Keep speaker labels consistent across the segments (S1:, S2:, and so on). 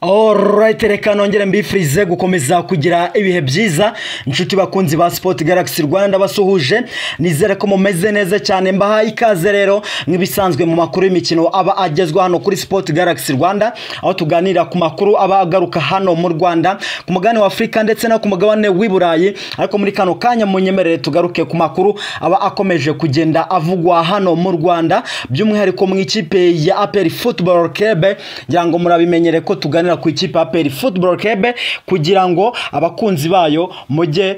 S1: Alright, reka nongere mbifurize gukomeza kugira ibihe byiza inshuti bakunzi ba Sport Galaxy Rwanda basuhuje nizere ko mumeze neza cyane mbahaye ikaze rero nk'ibisanzwe mu makuru y'imikino aba agezwa hano kuri Sport Galaxy Rwanda aho tuganira ku makuru aba agaruka hano mu Rwanda ku mugabane wa Afurika ndetse no ku mugabane w'i Burayi ariko muri kano kanya munyemerere tugaruke ku makuru aba akomeje kugenda avugwa hano mu Rwanda by'umwihariko mu ikipe ya APR Football Club ngira ngo murabimenyere ko tuganira ku ikipe ya peri football club kugira ngo abakunzi bayo mujye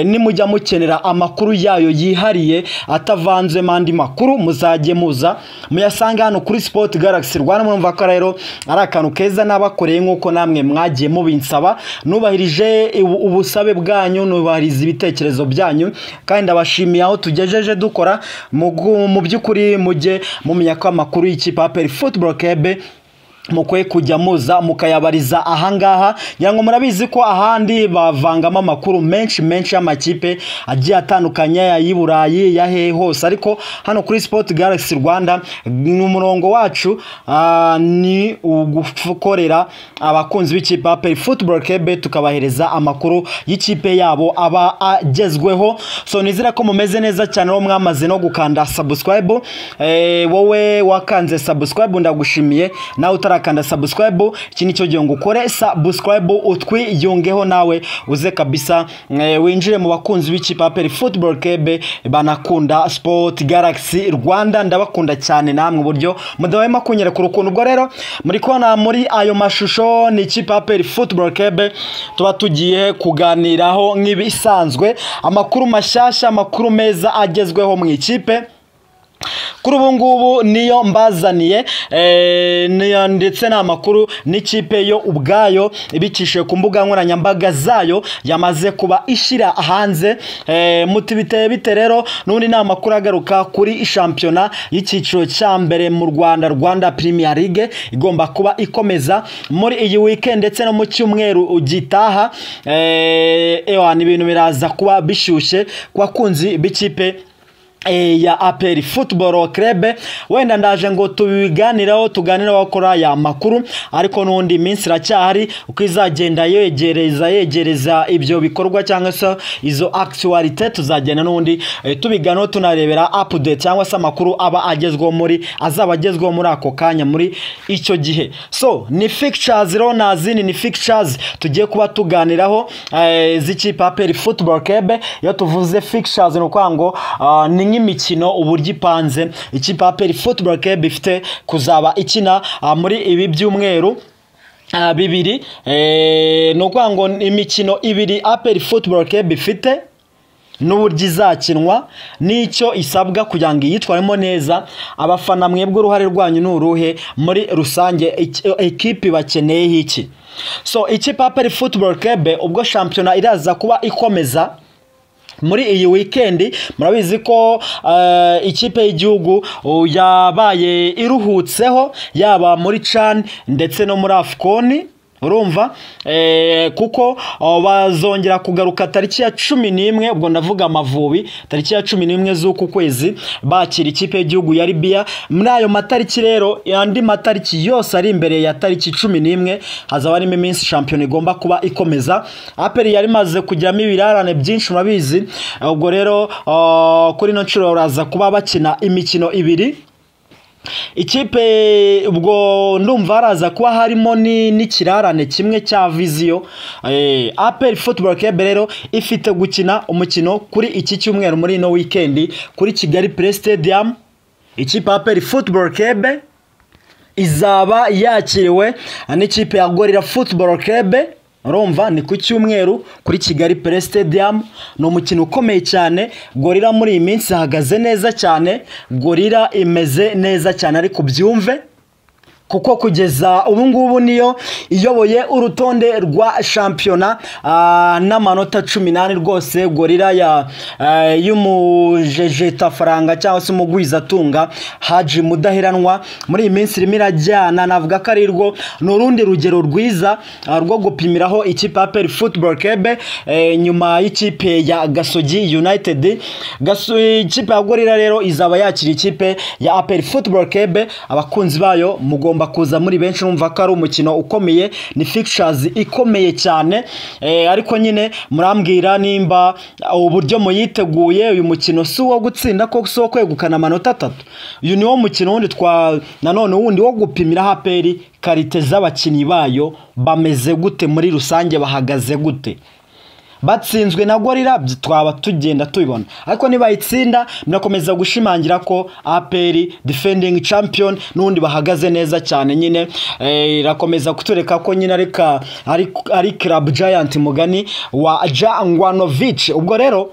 S1: nimujya mukenera amakuru yayo yihariye atavanze andi makuru muzajye muza muyasanga hano kuri sport galaxy rwanda murumva ko rero ari akantu keza n'abakoreye nk'uko namwe mwagiye mubinsaba nubahirije ubusabe bwanyu nubahiriza ibitekerezo byanyu kandi ndabashimiye aho tugejeje dukora mu by'ukuri mujye mumenya ko amakuru y'ikipe ya peri football club mukwiye kujya muza mukayabariza ahangaha ngira ngo murabizi ko ahandi bavangamo amakuru menshi menshi y'amakipe agiye atandukanye ay'i Burayi ya hehe hose ariko hano kuri Sport Galaxy Rwanda ni umurongo wacu ah, ni ugukorera abakunzi b'ikipe ya Peri Football Club tukabahereza amakuru y'ikipe yabo aba agezweho so nizera ko mumeze neza cyane aho mwamaze no gukanda subscribe eh, wowe wakanze subscribe ndagushimiye nawe utara urakanda subscribe iki nicyo gihe ngo ukore subscribe utwiyungeho nawe uze kabisa e, winjire mu bakunzi b'ikipe ya Peri Football Club banakunda Sport Galaxy Rwanda ndabakunda cyane namwe uburyo mudahwema kunyerekura ukuntu ubwo rero muri kona muri ayo mashusho ni ikipe ya Peri Football Club tuba tugiye kuganiraho nk'ibisanzwe amakuru mashyashya amakuru meza agezweho mu ikipe kuri ubu ngubu niyo mbazaniye ndetse ni amakuru n'ikipe yo ubwayo ibikishije ku mbuga nkoranyambaga zayo yamaze kuba ishyira hanze mutibiteye bite rero n'undi ni amakuru agaruka kuri shampiyona y'icyiciro cya mbere mu rwanda rwanda Premier League igomba kuba ikomeza muri iyi weekend ndetse no mu cyumweru gitaha ewa ni ibintu biraza kuba bishyushye ku bakunzi b'ikipe ya aperi futuboro kerebe wenda ndaje ngo tubiganiraho tuganire abakora aya makuru ariko n'undi minsi iracyahari uko izagenda yegereza yegereza ibyo bikorwa cyangwa se izo akisiwarite tuzagenda n'undi tubiganiraho tunarebera apudeti cyangwa se amakuru aba agezweho muri azaba agezweho muri ako kanya muri icyo gihe so ni fikicazi rero nazindi ni fikicazi tugiye kuba tuganiraho z'ikipe aperi futuboro kerebe iyo tuvuze fikicazi ni ukuvuga ngo ni imikino uburyo ipanze ikipe ya peri football club ifite kuzaba ikina muri ibi byumweru bibiri ni ukuvuga ngo imikino ibiri aperi football club ifite n'uburyo izakinwa n'icyo isabwa kugira ngo iyitwaremo neza abafana mwebwe uruhare rwanyu ni uruhe muri rusange ekipi bakeneye iki so ikipe ya peri football club ubwo shampiyona iraza kuba ikomeza muri iyi wikendi murabizi ko ikipe y'igihugu yabaye iruhutseho yaba muri cani ndetse no muri afukoni urumva kuko bazongera kugaruka tariki ya cumi n'imwe ubwo ndavuga amavubi tariki ya cumi n'imwe z'uku kwezi bakira ikipe y'igihugu ya Libya muri ayo matariki rero andi matariki yose ari imbere ya tariki cumi n'imwe hazaba harimo iminsi shampiyona igomba kuba ikomeza aperi yari imaze kujyamo ibirarane byinshi murabizi ubwo rero kuri ino nshuro baraza kuba bakina imikino ibiri ikipe ubwo ndumva haraza kuba harimo n'ikirarane kimwe cya viziyo aperi futuboro kebe rero ifite gukina umukino kuri iki cyumweru muri ino wikendi kuri kigali pure sitediyamu ikipe aperi futuboro kebe izaba yakiriwe n'ikipe ya gorira futuboro kebe urumva ni ku cyumweru kuri kigali pure sitediyamu ni umukino ukomeye cyane gorira muri iyi minsi ihagaze neza cyane gorira imeze neza cyane ariko byumve kuko kugeza ubu ngubu niyo iyoboye urutonde rwa shampiyona n'amanota cumi n'ane rwose gorira y'umujejetafaranga cyangwa se umugwizatunga haji mudaheranwa muri iyi minsi irimo irajyana navuga ko ari rwo ni urundi rugero rwiza rwo gupimiraho ikipe ya peri futuboro kebe nyuma y'ikipe ya gasogi unayitedi ikipe ya gorira rero izaba yakira ikipe ya aperi futuboro kebe abakunzi bayo mugomba ugomba kuza muri benshi numva ko ari umukino ukomeye ni fixtures ikomeye cyane Eh, ariko nyine murambwira nimba uburyo muyiteguye uyu mukino si uwo gutsinda ko si uwo kwegukana amanota atatu uyu ni wo mukino wundi twa nanone wundi wo gupimira haperi karite z'abakinnyi bayo bameze gute muri rusange bahagaze gute batsinzwe na gorirabyi twaba tugenda tubibona ariko nibayitsinda murakomeza gushimangira ko aperi defending champion n'ubundi bahagaze neza cyane nyine Eh, irakomeza kutureka ko nyine ari ka- ari- ari club giant mugani wa jangwanovic ubwo rero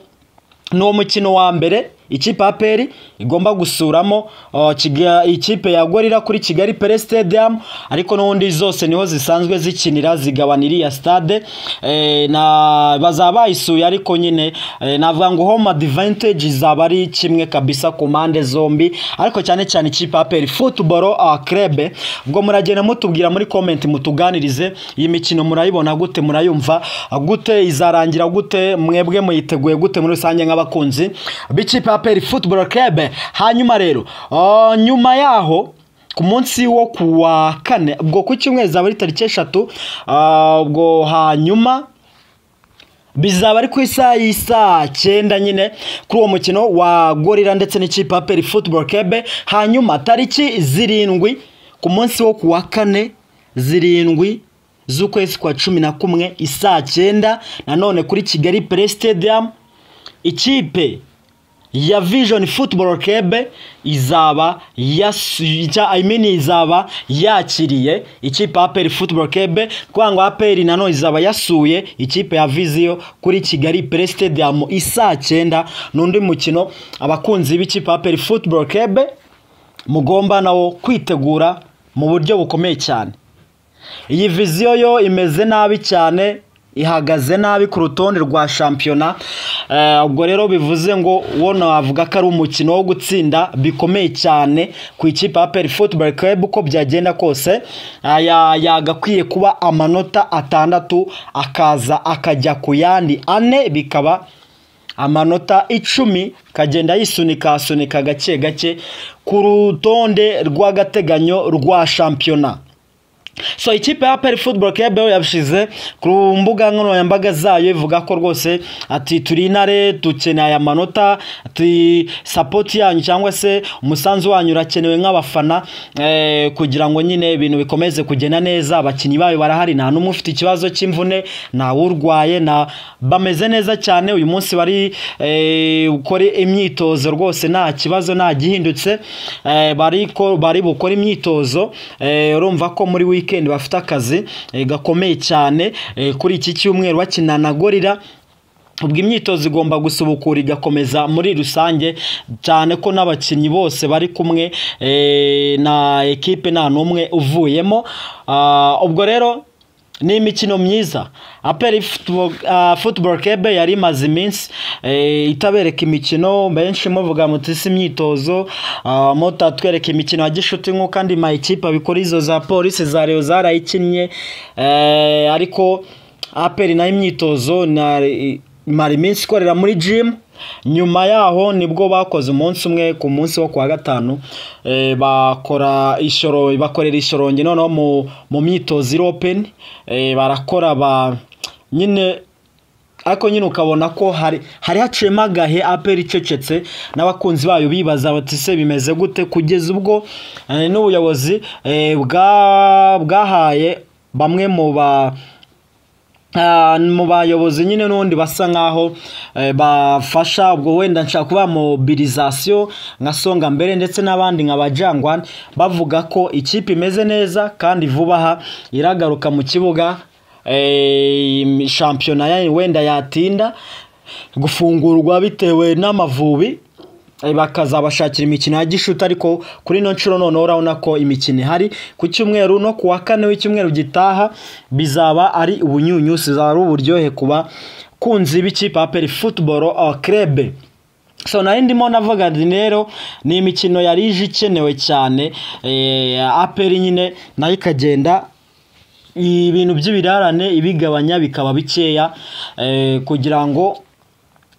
S1: ni uwo mukino wa mbere ikipe ya peri igomba gusuramo uh, Kiga- ikipe ya gorira kuri kigali pere stadium ariko n'ubundi zose niho zisanzwe zikinira zigabana iriya stade Eh, na bazaba bayisuye ariko nyine eh, navuga ngo home advantage izaba ari kimwe kabisa ku mpande zombi ariko cyane cyane ikipe ya peri football uh, club ubwo muragenda mutubwira muri comment mutuganirize iyi mikino murayibona gute murayumva gute izarangira gute mwebwe muyiteguye gute muri rusange nk'abakunzi b'ikipe ya peri football club hanyuma rero ah, nyuma yaho ku munsi wo ku wa kane ubwo ku cyumweru zaba ari tariki eshatu ah, ubwo hanyuma bizaba ari ku isaha y'isa cyenda nyine kuri uwo mukino wa gorira ndetse n'ikipe ya peri football club hanyuma tariki zirindwi ku munsi wo ku wa kane zirindwi z'ukwezi kwa cumi na kumwe isaa cyenda nanone kuri kigali pere stadium ikipe ya vision football club izaba yasu- cya- I mean izaba yakiriye ikipe ya APR football club kugira ngo APR nanone izaba yasuye ikipe ya Vizio kuri Kigali Play Stadium isaa cyenda n'undi mukino abakunzi b'ikipe ya APR football club mugomba nawo kwitegura mu buryo bukomeye cyane iyi viziyo yo imeze nabi cyane ihagaze nabi ku rutonde rwa shampiyona Eh, ubwo rero bivuze ngo wo navuga ko ari umukino wo gutsinda bikomeye cyane ku ikipe ya peri football club uko byagenda kose aya yagakwiye kuba amanota atandatu akaza akajya ku yandi ane bikaba amanota icumi kagenda yisunika asunika gake gake ku rutonde rw'agateganyo rwa shampiyona so ikipe ya peri football club yo yabishyize ku mbuga nkoranyambaga zayo ivuga ko rwose ati turi intare dukeneye aya manota ati sapoti yanyu cyangwa se umusanzu wanyu urakenewe nk'abafana eh, kugira ngo nyine ibintu bikomeze kugenda neza abakinnyi bayo barahari nta n'umwe ufite ikibazo cy'imvune nta urwaye na bameze neza cyane uyu munsi bari eh, gukora imyitozo rwose nta kibazo nta gihindutse eh, bari ko- bari bukore imyitozo eh, urumva ko muri weekend bafite akazi eh, gakomeye cyane eh, kuri iki cyumweru bakina na gorira ubwo imyitozo igomba gusubukura igakomeza muri rusange cyane ko n'abakinnyi bose bari kumwe eh, na ekipe nta n'umwe uvuyemo Ah, ubwo rero ni imikino myiza aperi football club yari imaze iminsi eh, itabereka imikino benshi muvuga muti si imyitozo ah, mutatwereka imikino ya gishuti nk'uko andi mayikipe abikora izo za polisi za reyo zarayikinnye eh, ariko aperi nayo imyitozo na mara iminsi ikorera muri jimu nyuma yaho nibwo bakoze umunsi umwe ku munsi wo kuwa gatanu eh, bakora ishoro bakorera ishorongi noneho mu- mu myitozo iropeni barakora ba nyine ariko nyine ukabona ko hari hari haciyemo agahe aperi icecetse n'abakunzi bayo bibaza bati se bimeze gute kugeza ubwo eh, n'ubuyobozi eh, bwa- bwahaye bamwe mu ba Ah, mu bayobozi nyine n'ubundi basa nk'aho eh, bafasha ubwo wenda nshaka kuba mobilisation nka songa mbere ndetse n'abandi nka bajangwan bavuga ko ikipe imeze neza kandi vuba aha iragaruka mu kibuga eh, shampiyona ya- wenda yatinda gufungurwa bitewe n'amavubi Eh, bakazabashakira imikino ya gishuti ariko kuri ino nshuro noneho urabona ko imikino ihari ku cyumweru no ku wa kane w'icyumweru gitaha bizaba ari ubunyunyusi bizaba ari uburyohe ku bakunzi b'ikipe ya peri futuboro kerebe so nari ndimo navuga nti rero ni imikino yari ije ikenewe cyane eh, aperi nyine nayo ikagenda ibintu by'ibirarane ibigabanya bikaba bikeya eh, kugira ngo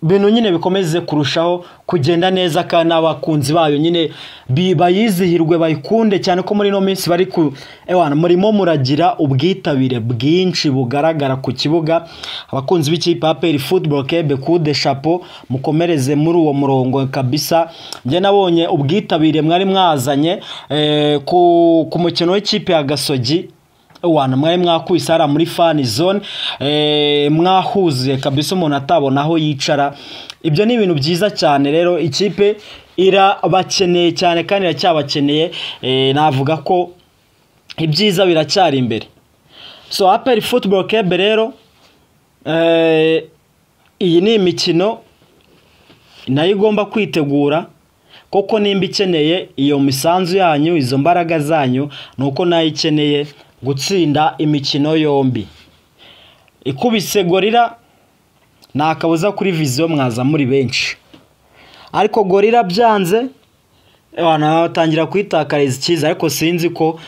S1: bintu nyine bikomeze kurushaho kugenda neza kandi n'abakunzi bayo nyine bi- bayizihirwe bayikunde cyane ko muri ino minsi bari ku ewana murimo muragira ubwitabire bwinshi bugaragara ku kibuga abakunzi b'ikipe ya peri football kebe kude chapeau mukomereze muri uwo murongo kabisa njye nabonye ubwitabire mwari mwazanye eh, ku, ku mukino w'ikipe ya gasogi wana mwari mwakubise hariya muri fani zone eh, mwahuzuye kabisa umuntu atabona aho yicara ibyo ni ibintu byiza cyane rero ikipe irabakeneye cyane kandi iracyabakeneye eh, navuga ko ibyiza biracyari imbere so aperi football kebe rero eh, iyi ni imikino nayo igomba kwitegura kuko nimba ikeneye iyo misanzu yanyu izo mbaraga zanyu ni uko nayo ikeneye gutsinda imikino yombi ikubise gorira nta kabuza kuri viziyo mwaza muri benshi ariko gorira byanze abantu batangira kuyitakariza icyiza ariko sinzi ko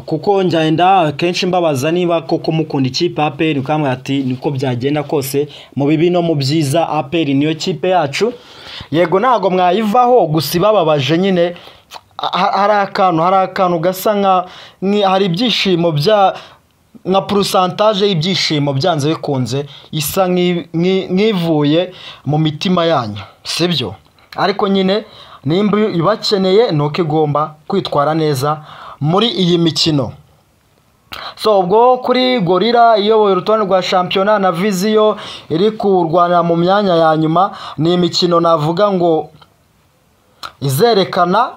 S1: kuko ngenda akenshi mbabaza niba koko mukunda ikipe ya aperi ukamubwira ati niko byagenda kose mu bibi no mu byiza aperi niyo kipe yacu yego ntabwo mwayivaho gusa ibababaje nyine ha- hari akantu hari akantu gasa nka ni- hari ibyishimo bya nka purusantaje y'ibyishimo byanze bikunze isa nk'i- nk'i- nk'ivuye mu mitima yanyu sibyo ariko nyine nimba ibakeneye ni uko igomba kwitwara neza muri iyi mikino so ubwo kuri gorira iyoboye urutonde rwa shampiyona na viziyo iri kurwanira mu myanya ya nyuma ni imikino navuga ngo izerekana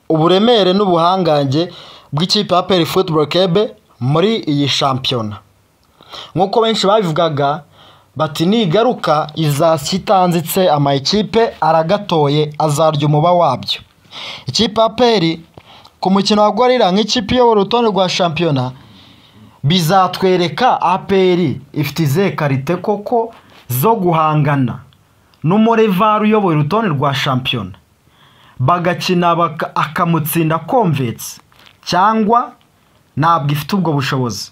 S1: uburemere n'ubuhangange bw'ikipe ya peri football kebe muri iyi shampiyona nk'uko benshi babivugaga bati nigaruka izasya itanzitse amakipe aragatoye azarya umuba wabyo ikipe ya peri ku mukino wa gorira nk'ikipe iyobora urutonde rwa shampiyona bizatwereka aperi ifite izihe karite koko zo guhangana n'umurevare uyoboye urutonde rwa shampiyona bagakina baka- akamutsinda komvetse cyangwa ntabwo ifite ubwo bushobozi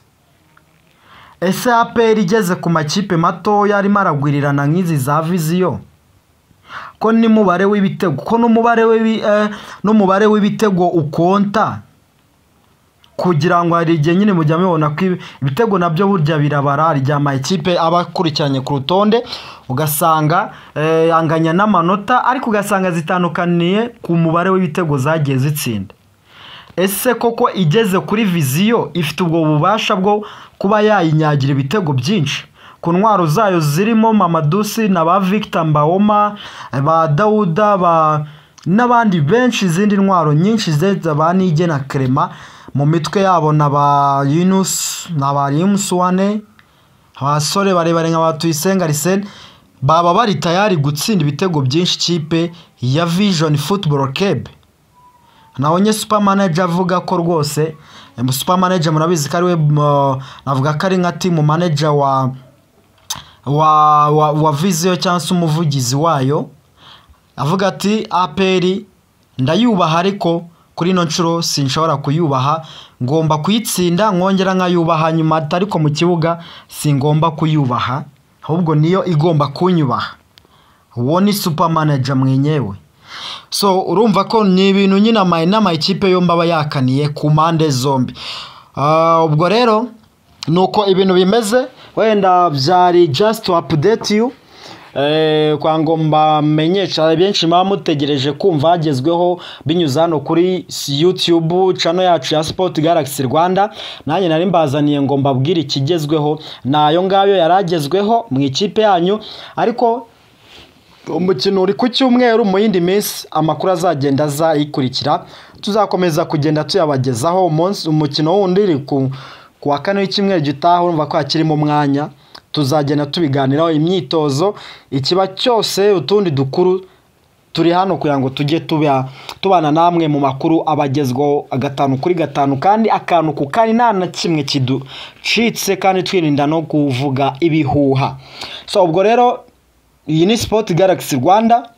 S1: ese aperi igeze ku makipe matoya arimo aragwirirana nk'izi za viziyo ko n'umubare w'ibitego ko n'umubare w'ibi- eh, n'umubare w'ibitego ukonta kugira ngo hari igihe nyine mujya mubibona ko ibi- ibitego nabyo burya birabara hari igihe amakipe aba akurikiranye ku rutonde ugasanga eh, anganya n'amanota ariko ugasanga zitandukaniye ku mubare w'ibitego zagiye zitsinda ese koko igeze kuri viziyo ifite ubwo bubasha bwo kuba yayinyagira ibitego byinshi ku ntwaro zayo zirimo mamadusi na ba victor mbawoma ba dawuda ba n'abandi benshi izindi ntwaro nyinshi zeza ba nige na kerema mu mitwe yabo na ba yunus na ba rimusuwane abasore barebare nka ba tuyisenga arisene baba bari tayari gutsinda ibitego byinshi ikipe ya vision football club nabonye super manager avuga ko rwose em, super manager murabizi ko ari we m- navuga ko ari nka team manager wa wa wa, wa viziyo cyangwa se umuvugizi wayo avuga ati aperi ndayubaha ariko kuri ino nshuro sinshobora kuyubaha ngomba kuyitsinda nkongera nkayubaha nyuma ati ariko mu kibuga singomba kuyubaha ahubwo niyo igomba kunyubaha uwo ni super manager mwenyewe so urumva ko ni ibintu nyine ama- n'amakipe yombi aba yakaniye ku mpande zombi Ah, ubwo rero ni uko ibintu bimeze wenda byari just to update you Eh, kwa ngo mbamenyesha benshi muba mutegereje kumva hagezweho binyuze hano kuri YouTube channel yacu ya Sport Galaxy Rwanda nanjye nari mbazaniye ngo mbabwire ikigezweho nayo ngayo yaragezweho mu ikipe yanyu ariko umukino uri ku cyumweru mu yindi minsi amakuru azagenda aza yikurikira tuzakomeza kugenda tuyabagezaho umunsi umukino wundi uri ku ku wa kane w'icyumweru gitaha urumva ko hakirimo umwanya tuzagenda tubiganiraho imyitozo ikiba cyose utundi dukuru turi hano kugira ngo tujye tuba tubana namwe mu makuru abagezwaho agatanu kuri gatanu kandi akantu ku kandi nta na kimwe kiducitse kandi twirinda no kuvuga ibihuha so ubwo rero iyi ni Sport Galaxy Rwanda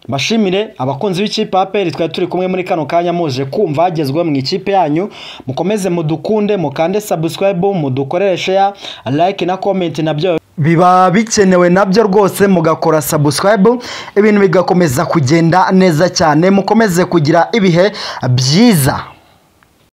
S1: bashimire abakunzi b'ikipe ya APR twari turi kumwe muri kano kanya muje kumva hagezweho mu ikipe yanyu mukomeze mudukunde mukande subscribe mudukoreshe ya like na comment nabyo biba bikenewe nabyo rwose mugakora subscribe ibintu bigakomeza kugenda neza cyane mukomeze kugira ibihe byiza